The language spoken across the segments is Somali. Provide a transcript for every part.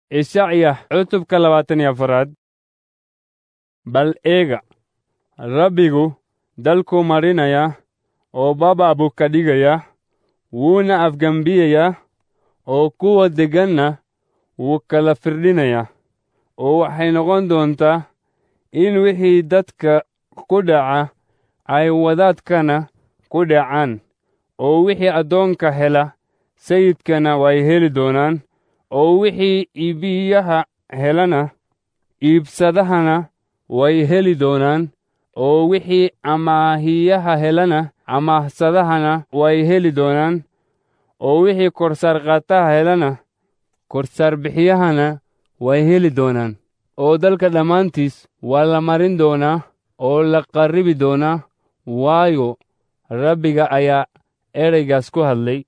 ishacya cutubka labaatan iyo afaraad bal eega rabbigu dalkuu marinaya oo baba buu ka dhigaya wuuna afgembiyayaa oo kuwa degganna wuu kala firdhinaya oo waxay noqon doontaa in wixii dadka ku dhaca ay wadaadkana ku dhacaan oo wixii addoonka hela sayidkana way heli doonaan oo wixii iibiyaha helana iibsadahana way heli doonaan oo wixii amaahiyaha helana amaahsadahana way heli doonaan oo wixii korsaar qaataha helana korsaar bixiyahana way heli doonaan oo dalka dhammaantiis waa la marin doonaa oo la qarribi doonaa waayo rabbiga ayaa ereygaas ku hadlay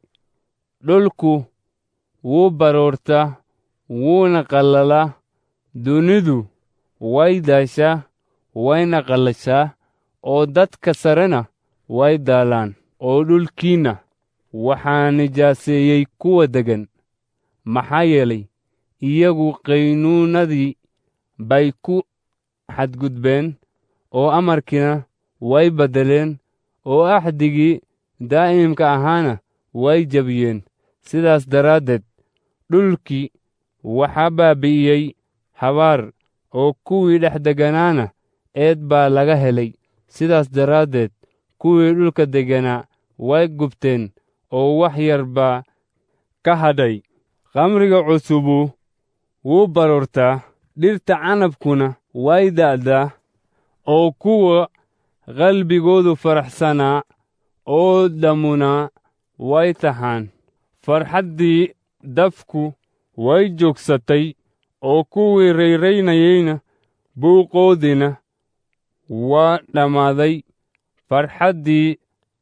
dhulku wuu baroortaa wuuna qallalaa dunidu way daashaa wayna qallashaa oo dadka sarena way daalaan oo dhulkiinna waxaa nijaaseeyey kuwa deggan maxaa yeelay iyagu qaynuunadii bay ku xadgudbeen oo amarkiina way beddeleen oo axdigii daa'imka ahaana way jebiyeen sidaas daraaddeed dhulkii waxaa baabi'iyey habaar oo kuwii dhex degganaana eed baa laga helay sidaas daraaddeed kuwii dhulka degganaa way gubteen oo wax yar baa ka hadhay khamriga cusubu wuu baroortaa dhirta canabkuna way da'daa oo kuwa qalbigoodu faraxsanaa oo dhammunaa way tahaan farxaddii dafku way joogsatay oo kuwii rayraynayeyna buuqoodiina waa dhammaaday farxaddii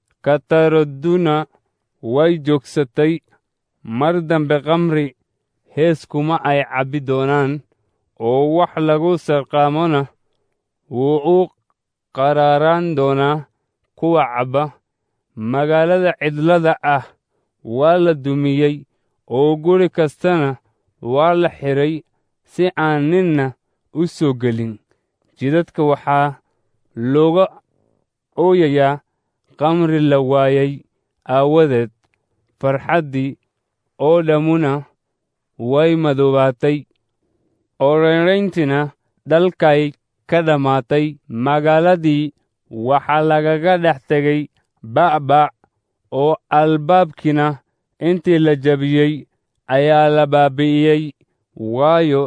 kataraduna way joogsatay mar dambe khamri hees kuma ay cabbi doonaan oo wax lagu sarqaamona wuu u qaraaraan doonaa kuwa cabba magaalada cidlada ah waa la dumiyey oo guri kastana waa la xidhay si aan ninna u soo gelin jidadka waxaa looga ooyayaa khamri la waayay aawadeed farxaddii oo dhammuna way madoobaatay oo raynrayntiina dhalkay ka dhammaatay magaaladii waxaa lagaga dhex tegay ba'ba' oo albaabkiina intii la jabiyey ayaa la baabi'iyey waayo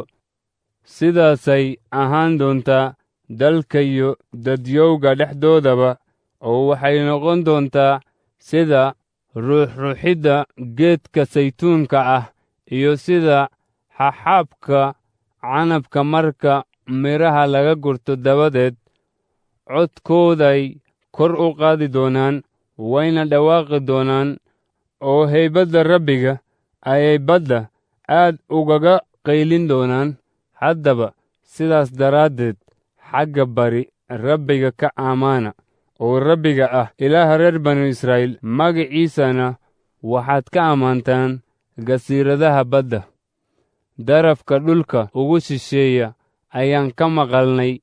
sidaasay ahaan doontaa dalka iyo dadyowga dhexdoodaba oo waxay noqon doontaa sida ruuxruuxidda geedka saytuunka ah iyo sida xaxaabka canabka marka midhaha laga gurto dabadeed codkooday kor u qaadi doonaan wayna dhawaaqi doonaan oo haybadda rabbiga ayay badda aad ugaga qaylin doonaan haddaba sidaas daraaddeed xagga bari rabbiga ka ammaana oo rabbiga ah ilaaha reer banu israa'iil magiciisana waxaad ka ammaantaan gasiiradaha badda darafka dhulka ugu shisheeya ayaan ka maqalnay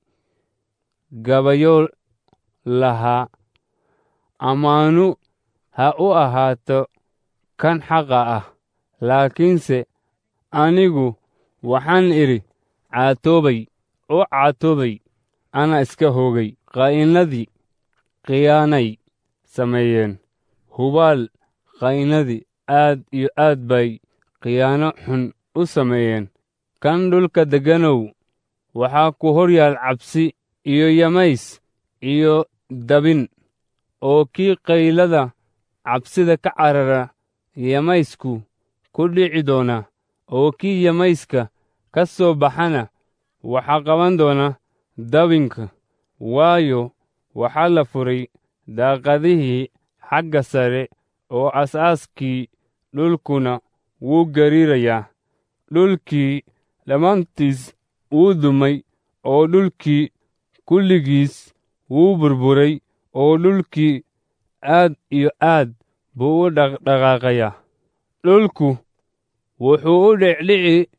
gabayo lahaa ammaanu ha u ahaato kan xaqa ah laakiinse anigu waxaan idhi caatoobay u caatoobay ana iska hoogay qa'innadii khiyaanay sameeyeen hubaal qa'innadii aad iyo aad bay khiyaano xun u sameeyeen kan dhulka degganow waxaa ku hor yaal cabsi iyo yamays iyo dabin oo kii qaylada cabsida ka carara yamaysku ku dhici doona oo kii yamayska ka soo baxana waxaa qaban doona dabinka waayo waxaa la furay daaqadihii xagga sare oo asaaskii dhulkuna wuu gariirayaa dhulkii dhammaantiis wuu dumay oo dhulkii kulligiis wuu burburay oo dhulkii aad iyo aad buu u dhaqdhaqaaqayaa dhulku wuxuu u dhicdhici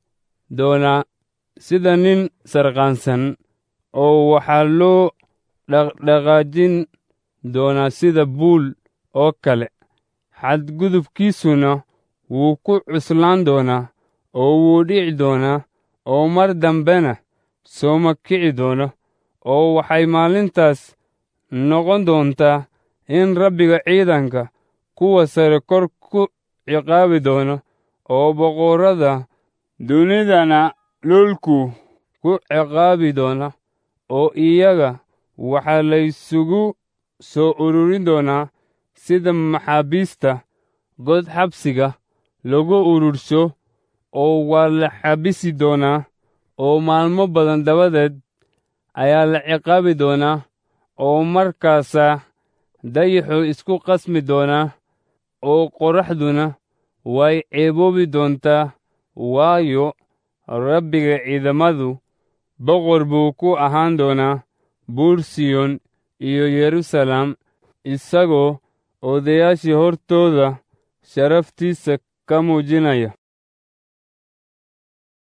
doonaa sida nin sarqaansan oo waxaa loo dhaqdhaqaajin doonaa sida buul oo kale xadgudubkiisuna wuu ku cuslaan doonaa oo wuu dhici doonaa oo mar dambena sooma kici doono oo waxay maalintaas noqon doontaa in rabbiga ciidanka kuwa sare kor ku ciqaabi doono oo boqorrada dunidana dhulku ku ciqaabi doona oo iyaga waxaa laysugu soo ururin doonaa sida maxaabiista god xabsiga lagu urursho oo waa la xabisi doonaa oo maalmo badan dabadeed ayaa la ciqaabi doonaa oo markaasaa dayaxu isku qasmi doonaa oo qorraxduna way ceeboobi doontaa waayo rabbiga ciidamadu boqor buu ku ahaan doonaa buur siyon iyo yeruusaalem isagoo odayaashii hortooda sharaftiisa ka muujinaya